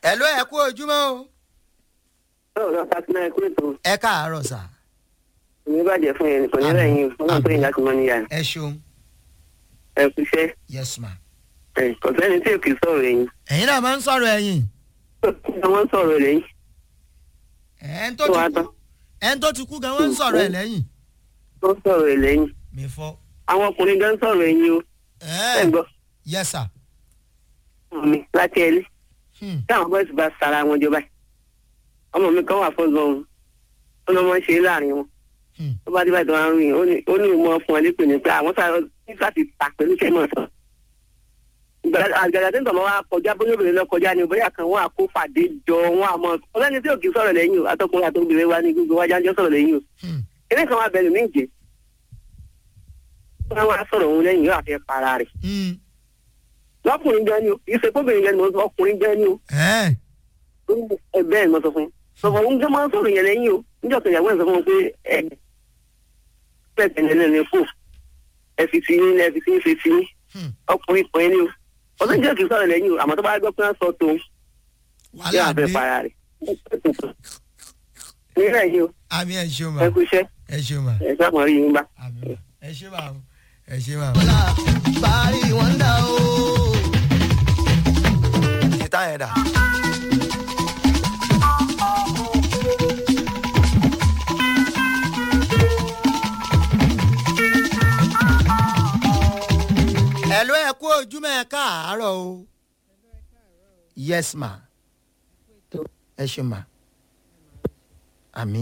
ẹ ló ẹ kú ojúmọ́ o. ọ̀rọ̀ fatima ẹ kúrò tó ẹ káàárọ̀ sà. ní bàjẹ́ fún yẹn kò ní rẹ̀ yín o wọ́n tó yín láti mọ níyà ẹ ṣeun ẹ kú iṣẹ́ yes ma. ẹ kò sẹ́ni tí ò kì í sọ̀rọ̀ ẹ̀yìn ẹ̀yin náà máa ń sọ̀rọ̀ ẹ̀yìn. wọ́n sọ̀rọ̀ lẹ́yìn ẹ̀ẹ́n tó tó ti wá kú tán ẹ̀ẹ́n tó ti kú gan wọ́n ń sọ̀rọ̀ ẹ̀ lẹ́yìn. wọ́n sọ̀rọ̀ ẹ̀ lẹ́yìn mi fọ́. àwọn ọkùnrin gan sọ̀rọ̀ ẹ̀yìn o ẹ̀ ẹ̀ẹ́ gbọ́ yes sir. mi láti ẹlí Hmm. táwọn bọ́ọ̀sì bá sara wọn jọba ọmọ mi kan wà fún gan ó ní wọ́n ṣe é láàrin wọn Hmm. tó bá dé báyìí tó wá ń rìn ó ní ó ní ìmọ̀ fún ẹ lépè ní pé àwọn sáré nígbà tí ta pẹ̀lú kẹ́mọ̀ sàn. àgbàdo tó ń tọ̀ mọ́ wa kọjá bóyá obìnrin lọ kọjá ni bóyá kan wọn àkó fàdé jọ wọn àmọ́ ọlọ́ni tí ò kì í sọ̀rọ̀ lẹ́yìn o atọ́kùnrin àtọ́kùnrin wa ní gbogbo wájà ń jọ sọ̀rọ̀ lẹ́yìn o Hmm. ilé kan wà bẹ̀rù mí jẹ́ wọ́n wá sọ̀rọ̀ òun lẹ́yìn yóò àfẹ́ para rẹ̀ Hmm. lọ́kùnrin gan ni o kì í ṣe kóbìnrin gan ni mo sọ ọkùnrin gan ni o ẹ̀ẹ́ ẹ bẹ́ẹ̀ ni mo sọ fún yín sọ̀rọ̀ òun gan máa ń sọ̀rọ̀ yẹn lẹ́yìn o níjọ́ kan ìyàwó ẹ̀ sọ fún mi pé ẹ bẹ́ẹ̀ tẹ̀lé lẹ́nu fò ẹ fi ti yín ẹ fi ti yín ṣe ti yín Hmm. ọkùnrin kan ni o ọdún jẹ́ kì í sọ̀rọ̀ lẹ́yìn o àmọ́ tó bá gbọ́ pé wọ́n sọ tó yóò wàhálà àfẹ́ dé para rẹ̀ nílẹ̀ yìí o àmì ẹ ṣeun ma ẹ kú iṣẹ́ ẹ ṣeun ma ẹ sábà rí yín bá. àmì ma ẹ ṣe ma o ẹ ṣe ma. Bari wanda o. ìta yẹn dà. ẹ ló ẹ kú ojúmọ́ ẹ káàárọ̀ o. yes ma. ẹ ṣe ma. àmì.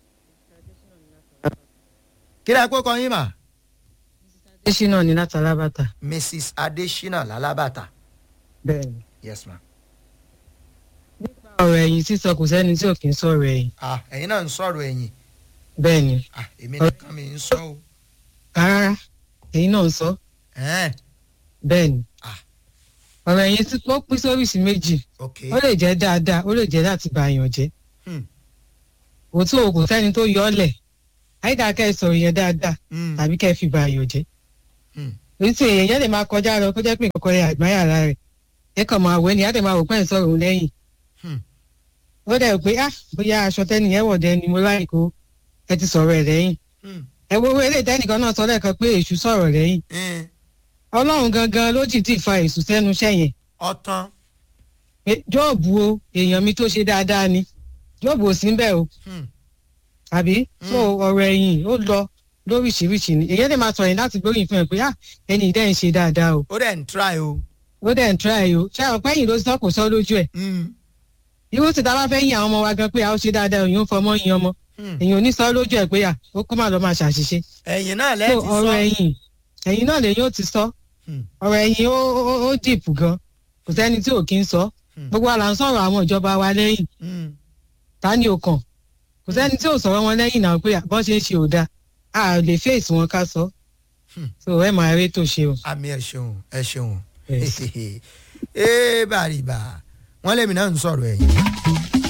kí lè kó kọ yín ma. adésínà ní láti alábàtà mrs adesina lalabata. bẹ́ẹ̀ ni. yes ma. ọ̀rọ̀ ẹ̀yìn sísọ kò sẹ́ni tí ò kí ń sọ̀rọ̀ ẹ̀yìn ah ẹ̀yin náà ń sọ̀rọ̀ ẹ̀yìn bẹ́ẹ̀ ni ah èmi nìkan mi ń sọ o. rárá ẹ̀yìn náà ń sọ ẹ̀ẹ́n bẹ́ẹ̀ ni Ah. ọ̀rọ̀ ẹ̀yìn tí ó pín sóríṣi méjì ok. ó lè jẹ́ dáadáa ó lè jẹ́ láti bà àyàn jẹ́ Hmm. òtún o kò sẹ́ni tó yọ ọ́ lẹ̀ àyíká kẹ́ ẹ sọ̀rọ̀ yẹn dáadáa Hmm. tàbí kẹ́ ẹ fi bà àyàn jẹ́ Hmm. èyí tí èèyàn yẹn lè máa kọjá lọ kó jẹ́ pé nǹkan kan yẹ àgbáyà ara rẹ̀ ẹ kàn máa wẹ̀ ni á dẹ̀ máa wò pẹ́ ń sọ̀rọ̀ òun lẹ́yìn Hmm. ó dẹ̀ pé ah bóyá aṣọ tẹ́niyẹn wọ̀ dẹni mo láì kó ẹ ti sọ̀rọ̀ ẹ̀ lẹ́yìn Hmm. ẹ wo owó eléyìí tẹ́nìkan náà sọ lẹ́ẹ̀kan pé èṣù sọ̀rọ̀ lẹ́yìn Hmm. ọlọ́run gangan ló jìdí fa èṣù sẹ́nu iṣẹ́ yẹn ọtán. Pé jọ́ọ̀bù o èèyàn mi tó ṣe dáadáa ni jọ́ọ̀bù ò sí ń bẹ̀ o Hmm. àbí so ọ̀rọ̀ ẹ̀yìn ó lọ lóríṣiríṣi ni èyí lè máa sọ̀rọ̀ láti gbóyìn fún ẹ pé ah ẹni ìdẹ́ ń ṣe dáadáa o ó dẹ̀ ń try o. ó dẹ̀ ń try o ṣé àwọn pẹ́yìn ló sọ kò sọ lójú ẹ̀ Hmm. irú tí ta bá fẹ́ yin àwọn ọmọ wa gan pé a ó ṣe dáadáa òyìn ó fọmọ yin ọmọ Hmm. èyàn ò ní sọ lójú ẹ̀ pé à ó kó má lọ máa ṣàṣìṣe ẹ̀yin náà so lẹ́ẹ̀tì sọ. ọ̀rọ̀ ẹ̀yìn ẹ̀yìn náà lèyìn ó ti sọ Hmm. ọ̀rọ̀ ẹ̀yìn ó ó ó dìpù gan kò sẹ́ni tí ò kí ń sọ Hmm. gbogbo àlà ń sọ̀rọ̀ àwọn ìjọba wa lẹ́yìn Hmm. ta ni ò kàn kò sẹ́ni tí ò sọ̀rọ̀ wọn lẹ́yìn náà pé bọ́ ṣe ń ṣe ò dáa a lè fèsì wọn ká sọ Hmm. so ẹ máa rí tó ṣe o. àmì ẹ ṣeun ẹ ṣeun. Yes. ee bàrìbà wọn lèmi náà ń sọ̀rọ̀ ẹ̀yìn.